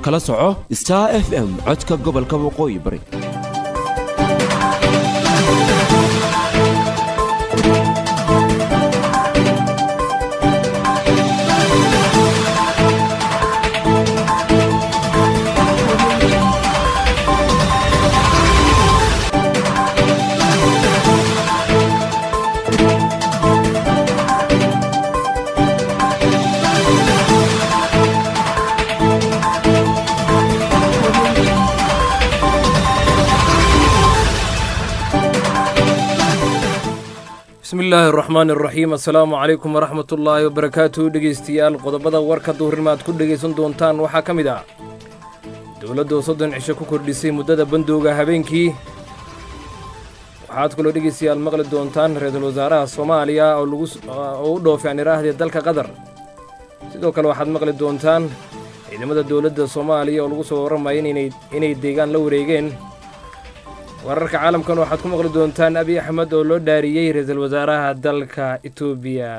kala soco star f m codka gobolka waqooyi bari bismi illaahi araxmaan iraxiim assalaamu calaykum waraxmat ullaahi wabarakaatu dhegeystayaal qodobada warka duhurnimo aad ku dhegaysan doontaan waxaa ka mid ah dowladdu soddon cisho ku kordhisay muddada bandowga habeenkii waxaad kaloo dhegeystayaal maqli doontaan ra-iisul wasaaraha soomaaliya oo lagu oo u dhoofay aan iraahdee dalka qatar sidoo kale waxaad maqli doontaan ciidamada dowladda soomaaliya oo lagu soo warramaya inay deegaan la wareegeen wararka caalamkan waxaad ku maqli doontaan abiy axmed oo loo dhaariyey ra-iisul wasaaraha dalka etoobiya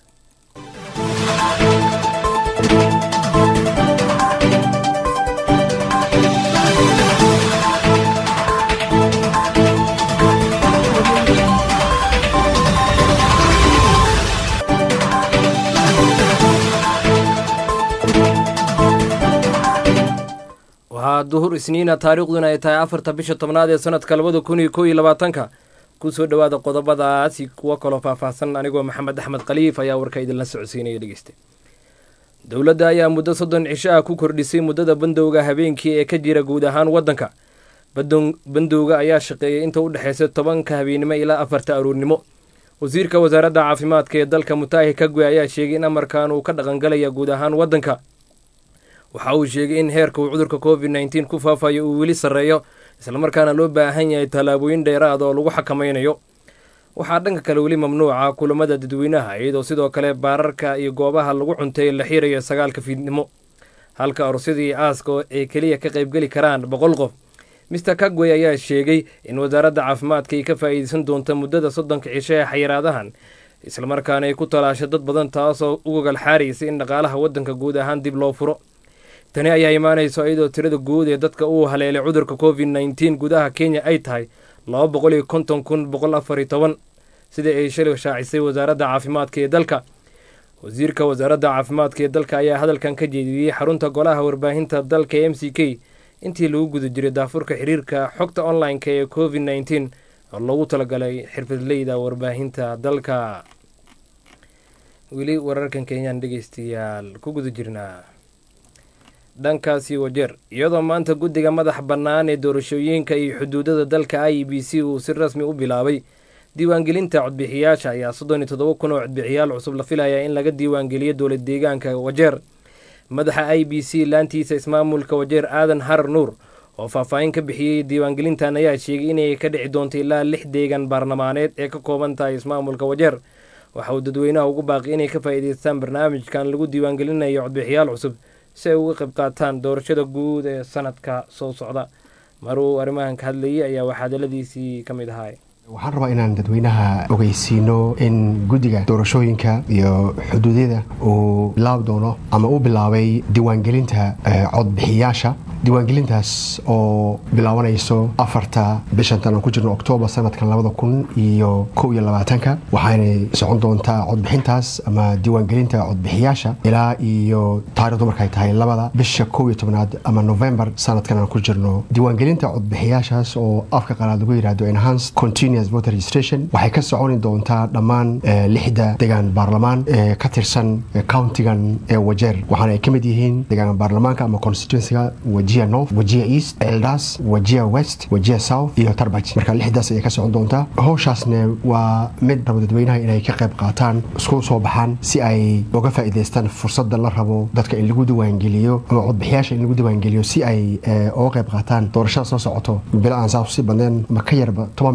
waxaa duhur isniina taariikhduna ay tahay afarta bisha tobnaad ee sanadka labada kun iyo kow iyo labaatanka ku soo dhowaada qodobadaasi kuwo kaloo faahfaahsan anigoo maxamed axmed khaliif ayaa warka idinla socodsiinaya dhegeysta dowladda ayaa muddo soddon cisho ah ku kordhisay muddada bandowga habeenkii ee ka jira guud ahaan waddanka bandowga ayaa shaqeeyay inta u dhexaysa tobanka habeennimo ilaa afarta aroornimo wasiirka wasaaradda caafimaadka ee dalka mutaahi kagwe ayaa sheegay in amarkan uu ka dhaqangalaya guud ahaan waddanka waxa uu sheegay in heerka uu cudurka covid nneteen ku faafayo uu weli sarreeyo islamarkaana loo baahan yahay tallaabooyin dheeraad oo lagu xakamaynayo waxaa dhanka kale weli mamnuuca kulamada dadweynaha iyadoo sidoo kale baararka iyo goobaha lagu cunteeyo la xiirayo sagaalka fiidnimo halka aroosyadii aaska ay keliya ka qaybgeli karaan boqol qof mister kagwey ayaa sheegay in wasaaradda caafimaadka ay ka faa'iideysan doonta muddada soddonka cisho ee xayiraadahan islamarkaana ay ku talaasho dad badan taasoo u gogal xaaraysa in dhaqaalaha waddanka guud ahaan dib loo furo tani ayaa imaanayso iyadoo tirada guud ee dadka uu haleelay cudurka covid nneteen gudaha kenya ay tahay laba boqol iyo konton kun boqol afar iyo toban sida ay shalay shaacisay wasaaradda caafimaadka ee dalka wasiirka wasaaradda caafimaadka ee dalka ayaa hadalkan ka jeediyey xarunta golaha warbaahinta dalka m c k intii lagu guda jiray daafurka xiriirka xogta online-ka ee covid nneteen oo loogu talagalay xirfadleyda warbaahinta dalka weli wararkan kenyaan dhegeystayaal ku guda jirnaa dhankaasi wajeer iyadoo maanta guddiga madax bannaan ee doorashooyinka iyo xuduudada dalka i b c uu si rasmi u bilaabay diiwaangelinta codbixiyaasha ayaa soddon iyo toddoba kun oo codbixiyaal cusub la filayaa in laga diiwaangeliyo dowlad deegaanka wajeer madaxa i b c laantiisa ismaamulka wajeer aadan harar nuur oo faahfaahin ka bixiyey diiwaangelintan ayaa sheegay inay ka dhici doonto ilaa lix deegan baarlamaaneed ee ka kooban tahay ismaamulka wajeer waxa uu dadweynaha ugu baaqi inay ka faa'iidaystaan barnaamijkan lagu diiwaangelinayo codbixiyaal cusub si ay uga qayb qaataan doorashada guud ee sanadka soo socda maruu arrimahan ka hadlayay ayaa waxaadaladiisii ka mid ahaay waxaan rabaa inaan dadweynaha ogeysiino in guddiga doorashooyinka iyo xuduudyada uu bilaabi doono ama u bilaabay diiwaangelinta codbixiyaasha diiwaangelintaas oo bilaabanayso afarta bishantan aan ku jirno oktoobar sanadkan labada kun iyo kow iyo labaatanka waxaanay socon doontaa codbixintaas ama diiwaangelinta codbixiyaasha ilaa iyo taarikhdu markay tahay labada bisha kow iyo tobnaad ama novembar sanadkan aan ku jirno diiwaangelinta codbixiyaashaas oo afka qalaad lagu yidhahdo enhanced continuous voter registration waxay ka soconi doontaa dhammaan lixda degaan baarlamaan ee ka tirsan countigan ee wajeer waxaana ay ka mid yihiin degaan baarlamaanka ama constituencyga wajia north wajia east eldas wajia west wajia south iyo tarbaj marka lixdaas ayay ka socon doontaa howshaasne waa mid rabo dadweynaha inay ka qayb qaataan isku soo baxaan si ay uga faa'iidaystaan fursadda la rabo dadka in lagu diiwaangeliyo ama codbixiyaasha in lagu diiwaangeliyo si ay uga qayb qaataan doorashada soo socoto bilo aan saas si badneen ma ka yarba toban bilood ka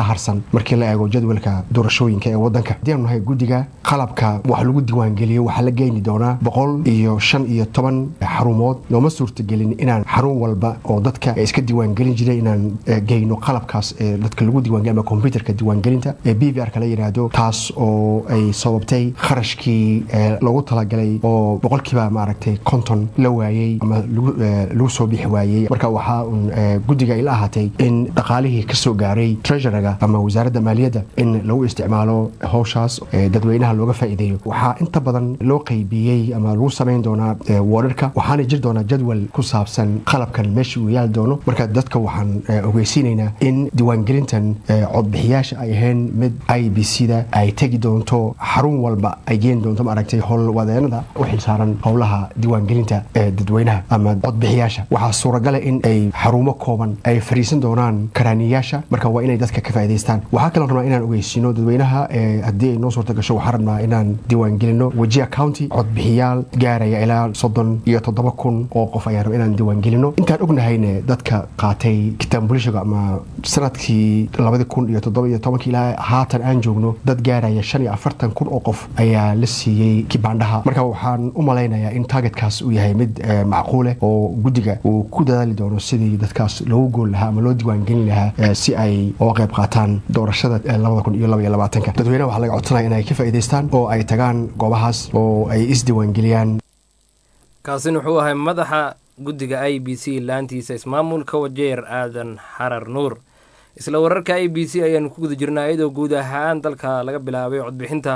harsan markii la eego jadwalka doorashooyinka ee wadanka haddii aanu nahay guddiga qalabka wax lagu diiwaangeliyo waxaa la geyni doonaa boqol iyo shan iyo toban xarumood nooma suurtagelin inaan xarun walba oo dadka iska diiwaangelin jiray inaan geyno qalabkaas ee dadka lagu diiwaangeliyo ama computerka diiwaangelinta ee b v r ka la yidhaahdo taas oo ay sababtay kharashkii loogu talagalay oo boqolkiiba maaragtay konton la waayey ama lagu soo bixi waayey marka waxaa un guddiga ila ahaatay in dhaqaalihii ka soo gaaray treasuryga ama wasaaradda maaliyadda in lagu isticmaalo howshaas dadweynaha looga faa'iideeyo waxaa inta badan loo qaybiyey ama lagu samayn doonaa woodharka waxaana jiri doonaa jadwal ku saabsan qalabkan meesha uu yaali doono marka dadka waxaan ogeysiinaynaa in diiwaangelintan codbixiyaasha ay ahayn mid i b c da ay tegi doonto xarun walba ay geeni doonto maaragtay howlwadeenada u xilsaaran howlaha diiwaangelinta ee dadweynaha ama codbixiyaasha waxaa suuragala in ay xarumo kooban ay fariisan doonaan karaaniyayaasha marka waa inay dadka ka faa'idaystaan waxaa kaloo rabnaa inaan ogeysiino dadweynaha haddii ay noo suurta gasho waxaa rabnaa inaan diiwaangelino wajia county codbixiyaal gaaraya ilaa soddon iyo toddoba kun oo qof ayaan raba inaan diiwaangelino intaan ognahayne dadka qaatay kitaanbulishiga ama sanadkii labadi kun iyo toddoba iyo tobankii ilaa haatan aan joogno dad gaaraya shan iyo afartan kun oo qof ayaa la siiyey kibaandhaha marka waxaan u malaynayaa in targetkaas uu yahay mid macquuleh oo guddiga uu ku dadaali doono sidii dadkaas loogu gool lahaa ama loo diiwaangelin lahaa si ay uga qayb qaataan doorashada labada kun iyo laba iyo labaatanka dadweynaha waxaa laga codsanaya inay ka faa'idaystaan oo ay tagaan goobahaas oo ay isdiiwaangeliyaan kaasina wuxuu ahay madaxa guddiga i b c laantiisa ismaamulka wajeer aadan xarar nuur isla wararka i b c ayaanu ku guda jirnaa iyadoo guud ahaan dalka laga bilaabay codbixinta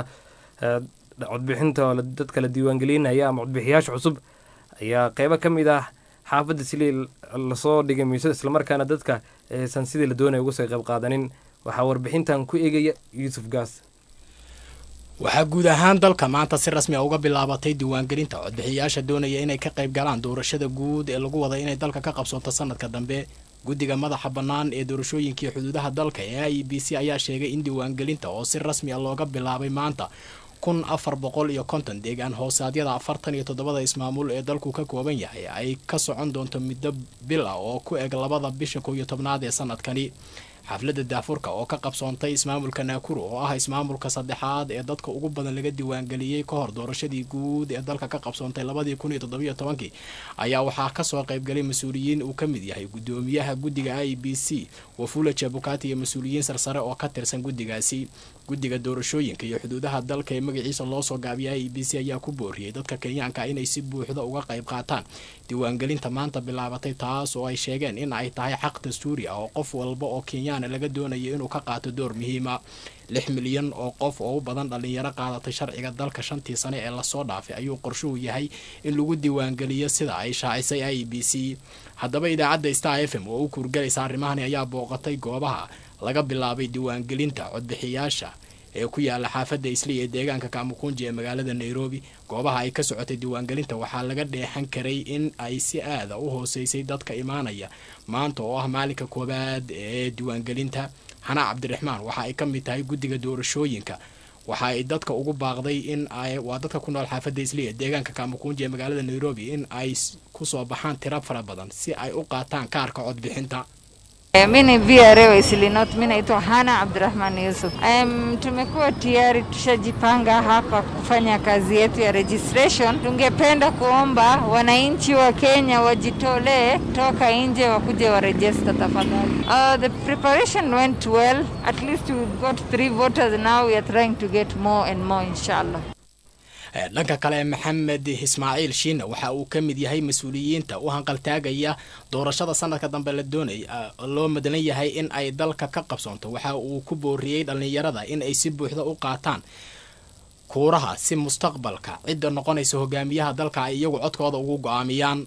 codbixinta dadka la diiwaangelinaya ama codbixiyaasha cusub ayaa qeybo ka mid ah xaafadda silii lasoo dhigay miisada islamarkaana dadka aysan sidii la doonaya uga soo qayb qaadanin waxaa warbixintan ku eegaya yuusuf gaas waxaa guud ahaan dalka maanta si rasmi a uga bilaabatay diiwaangelinta codbixiyayaasha doonaya inay ka qayb galaan doorashada guud ee lagu wada inay dalka ka qabsoonto sanadka dambe guddiga madaxa bannaan ee doorashooyinkii xuduudaha dalka ee i b c ayaa sheegay in diiwaangelinta oo si rasmi a looga bilaabay maanta kun afar boqol iyo konton deegaan hoosaadyada afartan iyo toddobada ismaamul ee dalku ka kooban yahay ay ka socon doonto muddo bil ah oo ku eg labada bisha kow iyo tobnaad ee sanadkani xafladda daafurka oo ka qabsoontay ismaamulka naakuru oo ah ismaamulka saddexaad ee dadka ugu badan laga diiwaangeliyey ka hor doorashadii guud ee dalka ka qabsoontay labadii kun iyo toddobiyo tobankii ayaa waxaa kasoo qaybgalay mas-uuliyiin uu ka mid yahay guddoomiyaha guddiga i b c wafula jabukati iyo mas-uuliyiin sarsare oo ka tirsan guddigaasi guddiga doorashooyinka iyo xuduudaha dalka ee magaciisa loosoo gaabiyay i b c ayaa ku booriyey dadka kenyaanka inay si buuxda uga qayb qaataan diiwaangelinta maanta bilaabatay taas oo ay sheegeen in ay tahay xaq dastuuri ah oo qof walba oo kenyaana laga doonayo inuu ka qaato door muhiima lix milyan oo qof oo u badan dhallinyaro qaadatay sharciga dalka shantii sane ee lasoo dhaafay ayuu qorshuhu yahay in lagu diiwaangeliyo sida ay shaacisay i b c haddaba idaacadda star f m oo u kuurgalaysa arrimahani ayaa booqatay goobaha laga bilaabay diiwaangelinta codbixiyaasha ee ku yaala xaafadda isli ee deegaanka kaamukunji ee magaalada nairobi goobaha ay ka socotay diiwaangelinta waxaa laga dheexan karay in ay si aada u hooseysay dadka imaanaya maanta oo ah maalinka koowaad ee diiwaangelinta xanaa cabdiraxmaan waxa ay ka mid tahay guddiga doorashooyinka waxa ay dadka ugu baaqday in ay waa dadka ku nool xaafadda isli ee deegaanka kaamukunji ee magaalada nairobi in ay kusoo baxaan tiro fara badan si ay u qaataan kaarka codbixinta Mi ni VRA wa Isili North, mi naitwa Hana Abdurahman Yusuf. Um, tumekuwa tayari tushajipanga hapa kufanya kazi yetu ya registration. Tungependa kuomba wananchi wa Kenya wajitolee toka nje wakuje warejista tafadhali. Uh, the preparation went well. At least we've got three voters now. We are trying to get more and more inshallah. dhanka kale maxamed ismaaciil shiina waxa uu ka mid yahay mas-uuliyiinta u hanqaltaagaya doorashada sanadka dambe la doonay loo madalan yahay in ay dalka ka qabsoonto waxa uu ku booriyey dhallinyarada in ay si buuxda u qaataan kuuraha si mustaqbalka cidda noqonaysa hogaamiyaha dalka ay iyagu codkooda ugu go-aamiyaan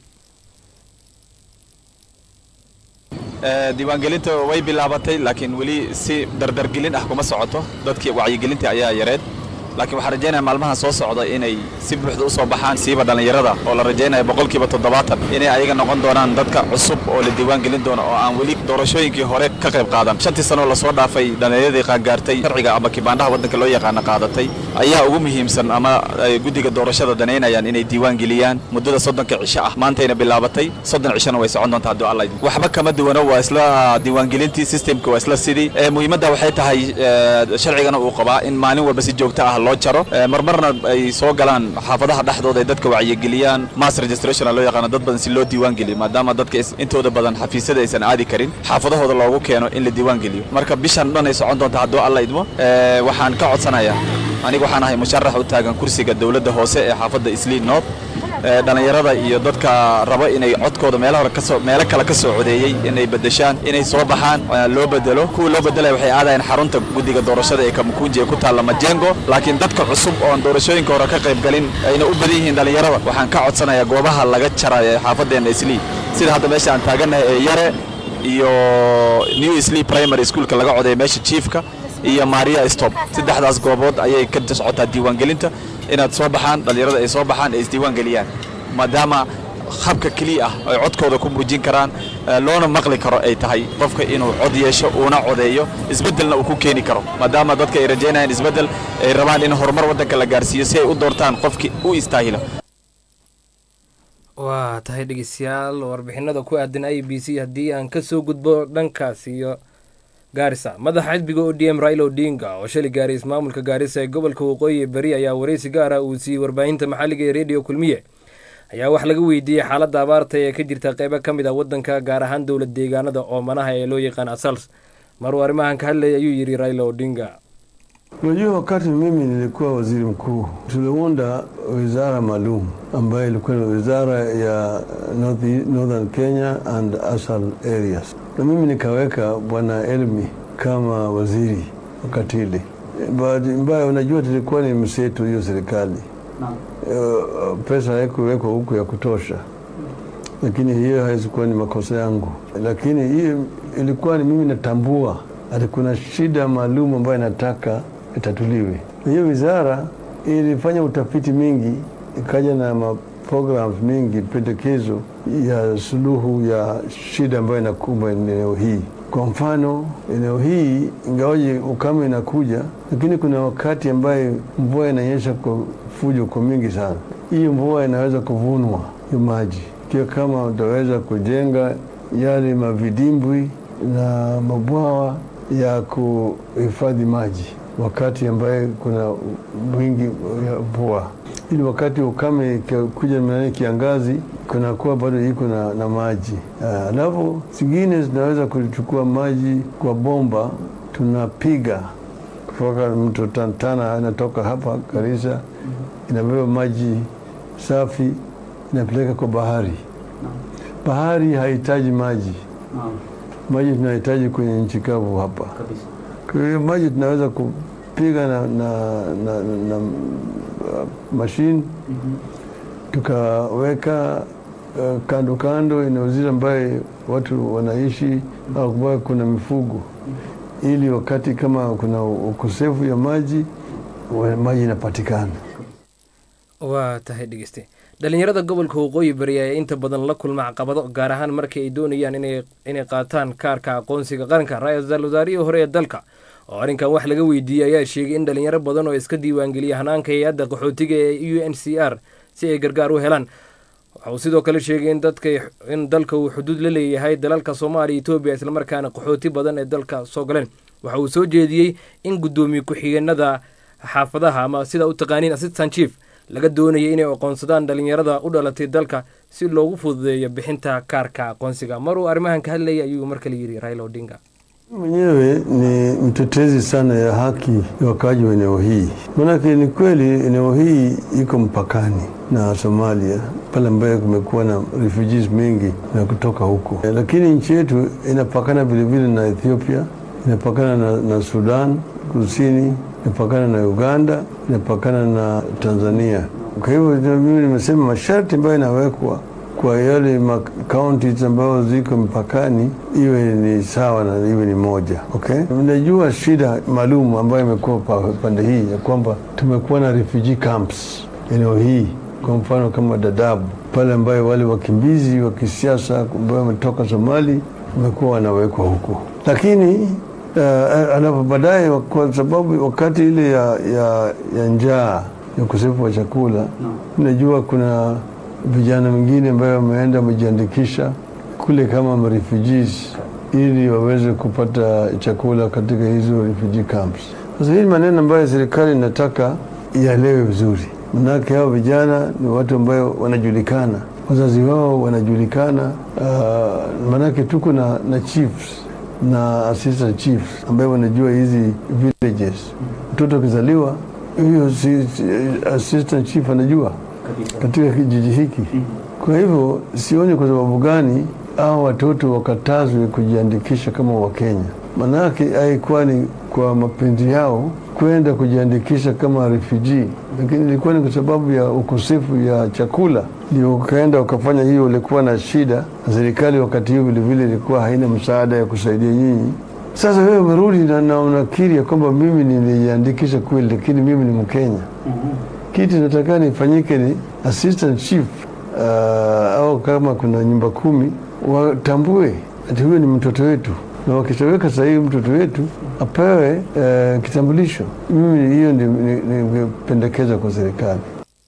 diiwaangelinta way bilaabatay laakiin weli si dardargelin ah kuma socoto dadkii wacyigelinta ayaa yareed laakiin waxaan rajaynaya maalmaha soo socda inay si buuxda u soo baxaan siiba dhallinyarada oo la rajaynaya boqolkiiba toddobaatan inay ayaga noqon doonaan dadka cusub oo la diiwaan gelin doono oo aan weli doorashooyinkii hore ka qayb qaadan shantii sanoo lasoo dhaafay dhallinyaradii qaangaartay sharciga ama kibaandhaha waddanka loo yaqaana qaadatay ayaa ugu muhiimsan ama ay guddiga doorashada danaynayaan inay diiwaan geliyaan muddada soddonka cisho ah maantayna bilaabatay soddon cishona way socon doontaa hadduu alla idmo waxba kama duwano waa isla diiwaangelintii systemka waa isla sidii Eh, muhiimadda waxay tahay eh, sharcigana uu qabaa in maalin walba si joogto ah loo jaro Eh, marmarna ay soo galaan xaafadaha dhexdooda ay dadka wacyigeliyaan mass registration loo yaqaano dad badan si loo diiwaan geliyo maadaama dadka is- intooda badan xafiisyada aysan aadi karin xaafadahooda loogu keeno in la diiwaan geliyo marka bishan dhan ay socon doonta hadduu alla idmo Eh, waxaan ka codsanayaa aniga waxaan ahay musharax u taagan kursiga dowladda hoose ee xaafadda isliin north Eh, dhallinyarada iyo dadka raba inay codkooda meelo hore kasoo meelo kale ka soo codeeyey inay bedeshaan inay soo baxaan eh, loo bedelo kuwa loo bedelaya waxay aadayaan xarunta guddiga doorashada ee kamukunji ee ku taalla majengo laakiin dadka cusub oon doorashooyinka hore ka qayb galin ayna u badan yihiin dhallinyarada waxaan ka codsanayaa goobaha laga jarayo ee xaafaddeena islii sida hadda meesha aan taagannahay ee yare iyo new islii primary schoolka laga codeeya meesha chiefka iyo maria stop saddexdaas goobood ayay ka socotaa diiwaangelinta inaad soo baxaan dhallinyarada ay soo baxaan ay isdiiwaan geliyaan maadaama habka keliya ah ay codkooda ku muujin karaan eh, loona maqli karo ay tahay qofka inuu cod yeesho uuna codeeyo isbeddelna uu ku keeni karo maadaama dadka ay rajaynayaan isbeddel ay rabaan in horumar waddanka la gaarsiiyo si ay u doortaan qofkii u istaahilo waa tahay dhegeystayaal warbixinada ku aadan i b c haddii aan kasoo gudbo dhankaas iyo gaarisa madaxa xisbiga o d m raila odinga oo shalay gaaray ismaamulka gaarisa ee gobolka waqooyi beri ayaa wareysi gaar ah uu siiyey warbaahinta maxalliga ee rediyo kulmiye ayaa wax laga weydiiyey xaaladda abaarta ee ka jirta qeybo ka mid ah waddanka gaar ahaan dowlad deegaanada oomanaha ee loo yaqaan asals maruu arrimahan ka hadlayay ayuu yidhi raila odinga Unajua, wakati mimi nilikuwa waziri mkuu, tuliunda wizara maalum ambayo ilikuwa ni wizara ya North, Northern Kenya and Asal areas, na mimi nikaweka bwana Elmi kama waziri wakati ile. Bahati mbaya, unajua tulikuwa ni mseto hiyo serikali uh, pesa haikuwekwa huku ya kutosha, lakini hiyo haikuwa ni makosa yangu, lakini hiyo ilikuwa ni mimi natambua ati kuna shida maalum ambayo nataka itatuliwe. Na hiyo wizara ilifanya utafiti mingi, ikaja na ma programs mingi, pendekezo ya suluhu ya shida ambayo inakumba eneo hii. Kwa mfano, eneo hii ingawaje ukame inakuja, lakini kuna wakati ambaye mvua inanyesha kwa fujo kwa mingi sana. Hiyo mvua inaweza kuvunwa hiyo maji, ikiwa kama utaweza kujenga yale mavidimbwi na mabwawa ya kuhifadhi maji wakati ambaye kuna wingi ya mvua, ili wakati ukame kuja mnani kiangazi kunakuwa bado iko na, na maji. Alafu zingine zinaweza kuchukua maji kwa bomba, tunapiga kutoka mto Tantana, inatoka hapa Garissa, inabeba maji safi inapeleka kwa bahari. Bahari hahitaji maji maji tunahitaji kwenye nchi kavu hapa. Kwa hiyo maji tunaweza kupiga na, na, na, na, na uh, mashine tukaweka uh, kando kando eneo zile ambaye watu wanaishi au ambayo kuna mifugo, ili wakati kama kuna ukosefu ya maji wa- maji inapatikana. waa tahay dhegeyste dhalinyarada gobolka waqooyi bari ayaa inta badan la kulma caqabado gaar ahaan markii ay doonayaan inay inay qaataan kaarka aqoonsiga qaranka ra-iisul wasaarihii hore ee dalka oo arrinkan wax laga weydiiyey ayaa sheegay in dhalinyaro badan oo iska diiwaangeliya hanaanka hay-adda qaxootiga ee u n c r si ay gargaar u helaan waxa uu sidoo kale sheegay in dadka in dalka uu xuduud la leeyahay dalalka soomaaliya etoobiya islamarkaana qaxooti badan ee dalka soo galeen waxa uu soo jeediyey in guddoomiye ku-xigeenada xaafadaha ama sida u taqaaniin assistant chief laga doonayay inay aqoonsadaan dhalinyarada u dhalatay dalka si loogu fududeeyo bixinta kaarka aqoonsiga maruu arrimahan ka hadlayay ayuu mar kale yidhi raila odinga mwenyewe ni mtetezi sana ya haki ya wakaaji wa eneo hii. Maanake ni kweli eneo hii iko mpakani na Somalia, pale ambayo kumekuwa na refugees mengi na kutoka huko, Eh, lakini nchi yetu inapakana vilevile na Ethiopia, inapakana na, na Sudan Kusini, inapakana na Uganda, inapakana na Tanzania. Kwa hivyo ndio mimi nimesema masharti ambayo inawekwa kwa yale counties ambazo ziko mpakani iwe ni sawa na iwe ni moja. Okay, mnajua shida maalum ambayo imekuwa pa- pande hii ya kwamba tumekuwa na refugee camps eneo hii, kwa mfano kama Dadaab pale ambayo wale wakimbizi wa kisiasa ambao wametoka Somali wamekuwa wanawekwa huko, lakini uh, alafu baadaye kwa sababu wakati ile ya, ya, ya njaa ya ukosefu wa chakula najua kuna vijana wengine ambayo wameenda wamejiandikisha kule kama refugees ili waweze kupata chakula katika hizo refugee camps. Sasa hii ni maneno ambayo serikali inataka ielewe vizuri, manake hao vijana ni watu ambayo wanajulikana, wazazi wao wanajulikana. Uh, manake tuko na, na chiefs na assistant chiefs ambayo wanajua hizi villages. Mtoto akizaliwa huyo si, si, assistant chief anajua katika kijiji hiki. Kwa hivyo sioni kwa sababu gani hao watoto wakatazwe kujiandikisha kama Wakenya. Manake haikuwa ni kwa mapenzi yao kwenda kujiandikisha kama refugee, lakini ilikuwa ni kwa sababu ya ukosefu ya chakula ndio ukaenda ukafanya hiyo. Ulikuwa na shida na serikali wakati hiyo vilevile ilikuwa haina msaada ya kusaidia nyinyi. Sasa wewe umerudi na, na unakiri ya kwamba mimi nilijiandikisha kweli, lakini mimi ni Mkenya. Kitu nataka nifanyike ni assistant chief uh, au kama kuna nyumba kumi watambue ati huyo ni mtoto wetu, na wakitoweka sahihi mtoto wetu apewe uh, kitambulisho. Mimi hiyo ningependekeza kwa serikali.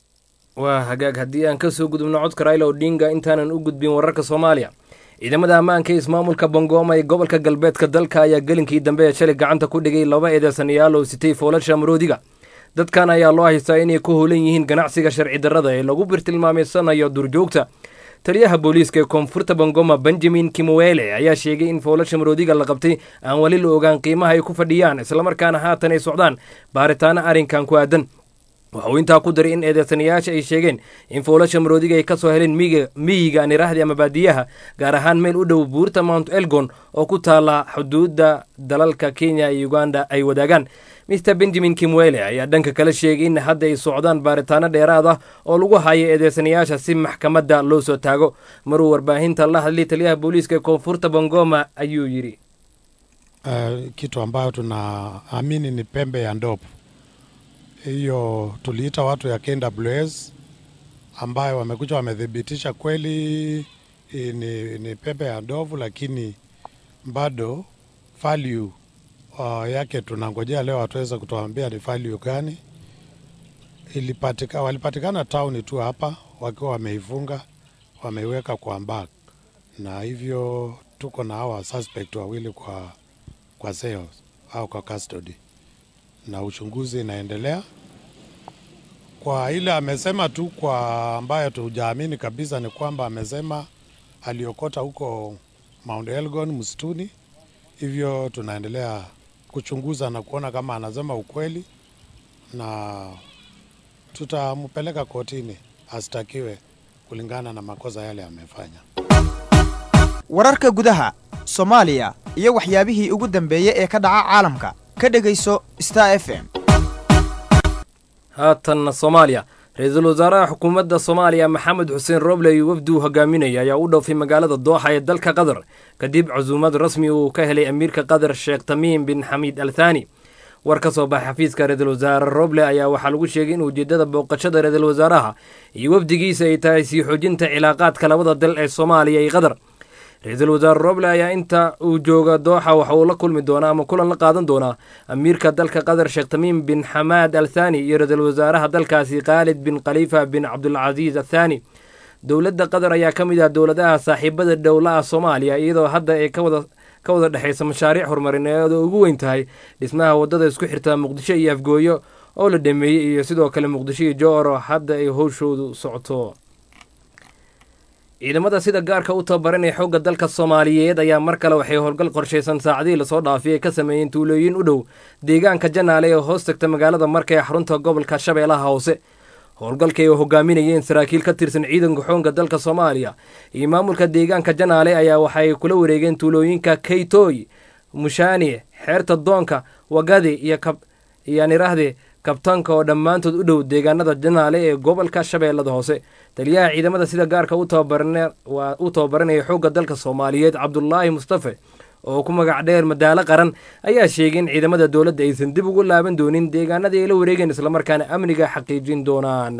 waa hagaag haddii aan kasoo gudubno codka raila odinga intaanan u gudbin wararka soomaaliya ciidamada ammaanka ee ismaamulka bongooma ee gobolka galbeedka dalka ayaa gelinkii dambe ee shalay gacanta ku dhigay laba eedeysanayaal oo sitay foolasha maroodiga dadkan ayaa loo haystaa inay ku howlan yihiin ganacsiga sharci darrada ee lagu birtilmaameysanayo durjoogta taliyaha booliiska ee koonfurta bongoma benjamin kimwele ayaa sheegay in foolasha maroodiga la qabtay aan weli la ogaan qiimaha ay ku fadhiyaan islamarkaana haatan ay socdaan baaritaano arrinkan ku aadan waxa uu intaa ku daray in eedeysanayaasha ay sheegeen in foolasha maroodiga ay ka soo heleen miyiga niraahdi ama baadiyaha gaar ahaan meel u dhow buurta mount elgon oo ku taala xuduudda dalalka kenya iyo uganda ay wadaagaan mister benjamin kimwele ayaa dhanka kale sheegay in hadda ay socdaan baaritaano dheeraad ah oo lagu hayo eedeysanayaasha si maxkamadda loo soo taago maruu warbaahinta la hadlay taliyaha booliiska ee koonfurta bongoma ayuu yidhi uh, kitu ambayo tunaamini ni pembe ya ndovu hiyo tuliita watu ya KWS ambayo wamekuja wamethibitisha kweli ni, ni pembe ya ndovu, lakini bado value uh, yake tunangojea leo watuweza kutuambia ni value gani. Ilipatika, walipatikana town tu hapa wakiwa wameifunga wameiweka kwa bag, na hivyo tuko na hawa suspect wawili kwa, kwa sales au kwa custody na uchunguzi inaendelea. Kwa ile amesema tu, kwa ambayo tujaamini kabisa ni kwamba amesema aliokota huko Mount Elgon msituni, hivyo tunaendelea kuchunguza na kuona kama anasema ukweli, na tutampeleka kotini astakiwe kulingana na makosa yale amefanya. wararka gudaha soomaaliya iyo waxyaabihii ugu dambeeyey ee ka dhaca caalamka ka dhegayso star f m haatanna soomaaliya ra-iisul wasaaraha xukuumadda soomaaliya maxamed xuseen roble iyo wafdi uu hogaaminaya ayaa u dhoofay magaalada dooxa ee dalka qatar kadib casuumad rasmi uu ka helay amiirka qatar sheekh tamiim bin xamiid al thani war ka soo baxay xafiiska ra-iisul wasaare roble ayaa waxaa lagu sheegay in ujeeddada booqashada ra-iisul wasaaraha iyo wafdigiisa ay tahay sii xoojinta cilaaqaadka labada dal ee soomaaliya iyo qatar ra-iisul wasaare roble ayaa inta uu jooga dooxa waxa uu la kulmi doonaa ama kulan la qaadan doonaa amiirka dalka qatar sheekh tamiim bin xamaad al thani iyo ra-iisul wasaaraha dalkaasi khaalid bin khaliifa bin cabdulcasiis athani dowladda qatar ayaa ka mid ah dowladaha saaxiibada dhowlaha soomaaliya iyadoo hadda ay ka wada ka wada dhexaysa mashaariic horumarineed oo ugu weyn tahay dhismaha waddada isku xirta muqdisho iyo afgooyo oo la dhameeyey iyo sidoo kale muqdisho iyo jooro hadda ay howshoodu socoto ciidamada sida gaarka u tababaranaya xoogga dalka soomaaliyeed ayaa mar kale waxay howlgal qorshaysan saacadihii lasoo dhaafay ay ka sameeyeen tuulooyin u dhow deegaanka janaale ee hoos tagta magaalada marka ee xarunta gobolka shabeellaha hoose howlgalkay oo hogaaminayeen saraakiil ka tirsan ciidanka xoogga dalka soomaaliya iyo maamulka deegaanka janaale ayaa waxay kula wareegeen tuulooyinka kaytooy mushaani xeerta doonka wagadi iyo iyaan iraahde kabtanka oo dhammaantood u dhow deegaanada janaale ee gobolka shabeellada hoose taliyaha ciidamada sida gaarka u tababaranaya xoogga dalka soomaaliyeed cabdulaahi mustafe oo ku magac dheer madaalo qaran ayaa sheegay in ciidamada dowladda aysan dib ugu laaban doonin deegaanadii ay la wareegeen islamarkaana amniga xaqiijin doonaan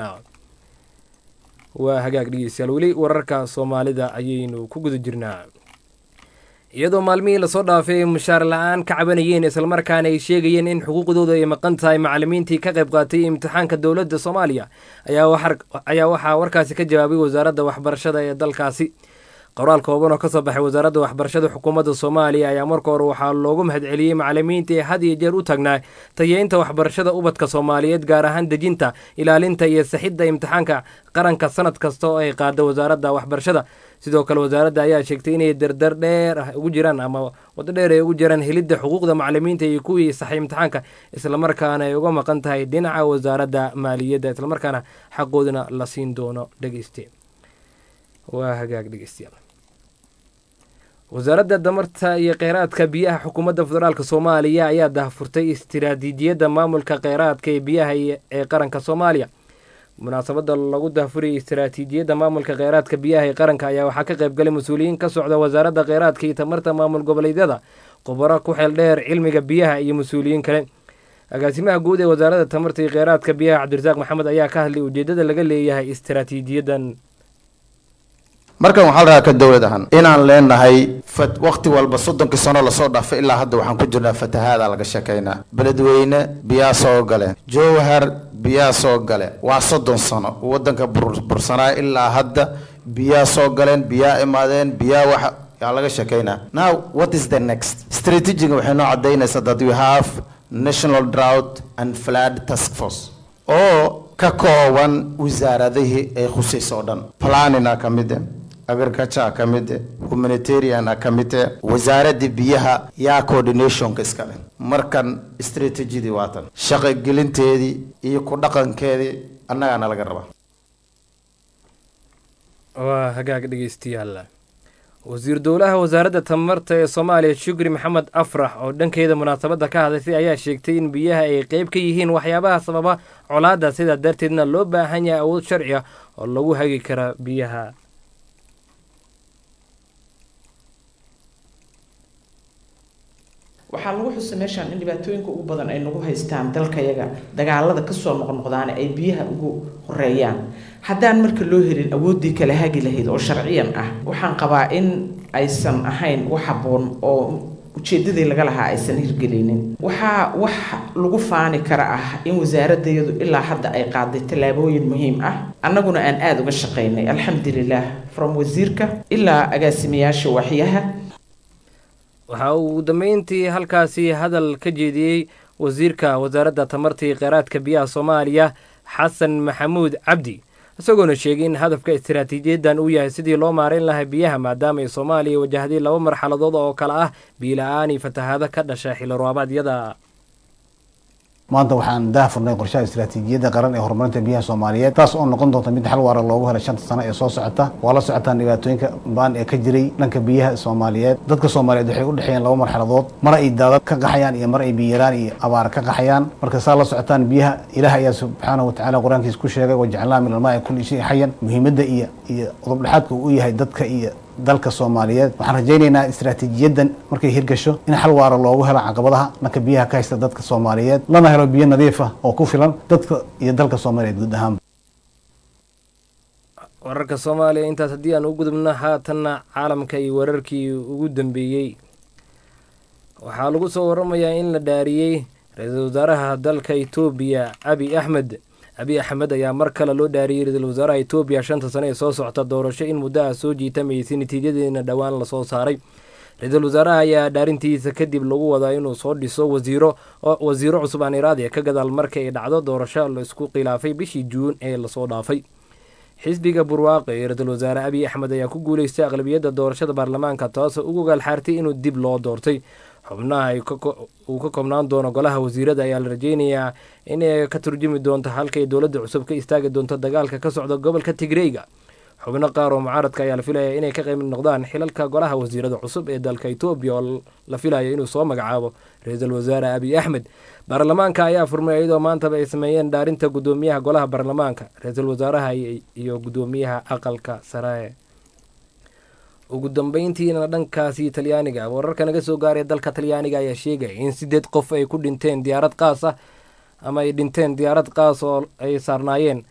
waa hagaag dhegeystayaal weli wararka soomaalida ayaynu ku guda jirnaa iyadoo maalmihii lasoo dhaafay ay mushaar la-aan ka cabanayeen islamarkaana ay sheegayeen in xuquuqdooda ay maqan tahay macalimiintii ka qayb qaatay imtixaanka dowladda soomaaliya ayaa waxaa warkaasi ka jawaabay wasaaradda waxbarashada ee dalkaasi qoraal kooban oo ka soo baxay wasaaradda waxbarashada xukuumadda soomaaliya ayaa marka hore waxaa loogu mahadceliyey macalimiinta ee had iyo jeer u taagnaa tayeynta waxbarashada ubadka soomaaliyeed gaar ahaan dejinta ilaalinta iyo saxidda imtixaanka qaranka sanad kasta oo ay qaada wasaaradda waxbarashada sidoo kale wasaaradda ayaa sheegtay inay dardar dheer ah ugu jiraan ama waddo dheer ay ugu jiraan helidda xuquuqda macalimiinta iyo kuwii saxay imtixaanka islamarkaana ay uga maqan tahay dhinaca wasaaradda maaliyadda islamarkaana xaqoodana la siin doono dhegeyste waa hagaag dhegeystayaal wasaaradda damarta iyo kheyraadka biyaha xukuumadda federaalk soomaaliya ayaa dahfurtay istiraatiijiyadda maamulka kheyraadka ee biyaha ee qaranka soomaaliya munaasabadda lagu dahfurayay istiraatiijiyadda maamulka kheyraadka biyaha ee qaranka ayaa waxaa ka qayb galay mas-uuliyiin ka socda wasaaradda kheyraadka iyo tamarta maamul goboleedyada khubaro ku xeel dheer cilmiga biyaha iyo mas-uuliyiin kale agaasimaha guud ee wasaaradda tamarta iyo kheyraadka biyaha cabdirasaaq maxamed ayaa ka hadlay ujeedada laga leeyahay istiraatiijiyaddan markan waxaa la rahaa ka dowlad ahaan inaan leenahay waqti walba soddonkii sano lasoo dhaafay ilaa hadda waxaan ku jirnaa fatahaada laga sheekaynaa beledweyne biyaa soo galeen jowhar biyaa soo gale waa soddon sano wadanka bursanaa ilaa hadda biyaa soo galeen biyaa imaadeen biyaa waxa yaa laga sheekaynaa now what is the next strategiga waxay noo cadaynaysaa that we have national drought and flood task force oo ka kooban wasaaradihii ay khusayso oo dhan planina ka mid eh agriculture ka mid eh humanitarian ka mid eh wasaaradda biyaha yaa coordinationka iska leh markan strategidii waatan shaqogelinteedii iyo ku dhaqankeedii annagaana laga rabaa waa hagaag dhegeystayaal wasiir dowlaha wasaaradda tamarta ee soomaaliya shukri maxamed afrax oo dhankeeda munaasabadda ka hadlaysay ayaa sheegtay in biyaha ay qeyb ka yihiin waxyaabaha sababa colaadda sidaa darteedna loo baahan yahay awood sharci ah oo lagu hagi kara biyaha waxaa lagu xusay meeshaan in dhibaatooyinka ugu badan ay nagu haystaan dalkayaga dagaalada kasoo noqnoqdaana ay biyaha ugu horeeyaan haddaan marka loo helin awooddii kala hagi lahayd oo sharciyan ah waxaan qabaa in aysan ahayn wax habboon oo ujeedadii laga lahaa aysan hirgelinin waxaa wax lagu faani kara ah in wasaaradayadu ilaa hadda ay qaaday tallaabooyin muhiim ah annaguna aan aada uga shaqaynay alxamdulilah from wasiirka ilaa agaasimayaasha waxyaha waxaa uu ugu dambeyntii halkaasi hadal ka jeediyey wasiirka wasaaradda tamarta iyo kheyraadka biyaha soomaaliya xasan maxamuud cabdi isagoona sheegay in hadafka istiraatiijiyaddan uu yahay sidii loo maareyn lahaa biyaha maadaama ay soomaaliya wajahday laba marxaladood oo kale ah biila-aan iyo fatahaado ka dhasha xilli roobadyada maanta waxaan daahfurnay qorshaha istiraatiijiyadda qaran ee horumarinta biyaha soomaaliyeed taas oo noqon doonta mid xal waara loogu helay shanta sano ee soo socota waa la socotaan dhibaatooyinka baan ee ka jiray dhanka biyaha soomaaliyeed dadka soomaaliyeed waxay u dhexeeyeen laba marxaladood mar ay daadad ka qaxayaan iyo mar ay biyaraan iyo abaar ka qaxayaan marka saa la socotaan biyaha ilaah ayaa subxaanahu watacaala qur-aankiisa ku sheegay wajacalnaa min almaai kulli shay xayan muhiimadda iyo iyo udubdhexaadka uu u yahay dadka iyo dalka soomaaliyeed waxaan rajaynaynaa istiraatiijiyaddan markay hirgasho in xal waara loogu helo caqabadaha dhanka biyaha ka haysta dadka soomaaliyeed lana helo biyo nadiif ah oo ku filan dadka iyo dalka soomaaliyeed guud ahaan wararka soomaaliya intaas haddii aan u gudubno haatanna caalamka iyo wararkii ugu dambeeyey waxaa lagu soo waramayaa in la dhaariyey ra-iisul wasaaraha dalka etoobiya abi axmed abi axmed ayaa mar kale loo dhaariyey ra-iisul wasaaraha etoobiya shanta sano ee soo socota doorasho in muddo ah soo jiitamaysay natiijadeedina dhowaan lasoo saaray ra-iisul wasaaraha ayaa dhaarintiisa kadib lagu wadaa inuu soo dhiso wasiiro wasiiro cusub aan iraadiya ka gadaal marka ay dhacdo doorasho la isku khilaafay bishii juun ee lasoo dhaafay xisbiga burwaaqe ee ra-iisul wasaare abiy axmed ayaa ku guuleystay aqlabiyadda doorashada baarlamaanka taasoo ugu gaalxaartay inuu dib loo doortay xubnaha uu ka koobnaan doono golaha wasiirada ayaa la rajeynayaa inay ka turjumi doonto halkay dowladda cusub ka istaagi doonto dagaalka ka socda gobolka tigreyga xubno qaar oo mucaaradka ayaa la filaya inay ka qayb noqdaan xilalka golaha wasiirada cusub ee dalka etoobiya oo la filayo inuu soo magacaabo ra-iisul wasaare abiy axmed baarlamaanka ayaa furmay iyadoo maantaba ay sameeyeen dhaarinta guddoomiyaha golaha baarlamaanka ra-iisul wasaaraha iyo guddoomiyaha aqalka sare ugu dambeyntiina dhankaasi talyaaniga wararka naga soo gaaray dalka talyaaniga ayaa sheegaya in sideed qof ay ku dhinteen diyaarad qaas ah ama ay dhinteen diyaarad qaas oo ay saarnaayeen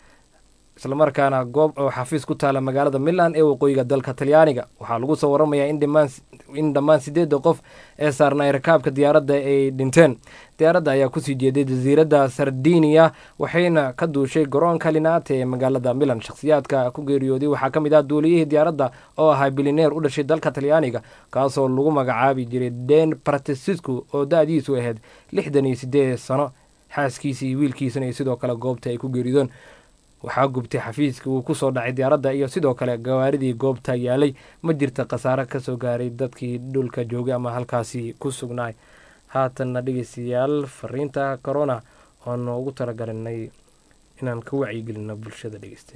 islamarkaana goob oo xafiis ku taala magaalada milan ee waqooyiga dalka talyaaniga waxaa lagu soo waramayaa in dhimaan in dhammaan sideedda qof ee saarnay rakaabka diyaaradda ay dhinteen diyaaradda ayaa kusii jeeday jasiiradda sardinia waxayna ka duushay garoonka linaate ee magaalada milan shakhsiyaadka ku geeriyooday waxaa ka mid ah duuliyihii diyaaradda oo ahaa bilineer u dhashay dalka talyaaniga kaasoo lagu magacaabi jiray den bartesisku oo da-diisu ahayd lixdan iyo sideed sano xaaskiisa iyo wiilkiisana iyo sidoo kale goobta ay ku geeriyoodeen waxaa gubtay xafiiska uu kusoo dhacay diyaaradda iyo sidoo kale gawaaridii goobta yaalay ma jirta khasaare kasoo gaaray dadkii dhulka joogay ama halkaasi ku sugnaay haatanna dhegeystayaal fariinta corona oonu ugu talagalinay inaan ka wacyigelino bulshada dhegeysta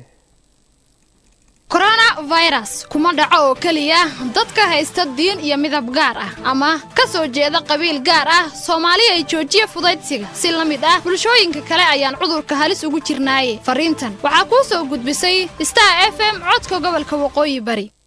coronavirus kuma dhaco oo keliya dadka haysta diin iyo midab gaar ah ama ka soo jeeda qabiil gaar ah soomaali ay joojiya fudaydsiga si la mid ah bulshooyinka kale ayaan cudurka halis ugu jirnaaye fariintan waxaa kuu soo gudbisay star f m codka gobolka waqooyi bari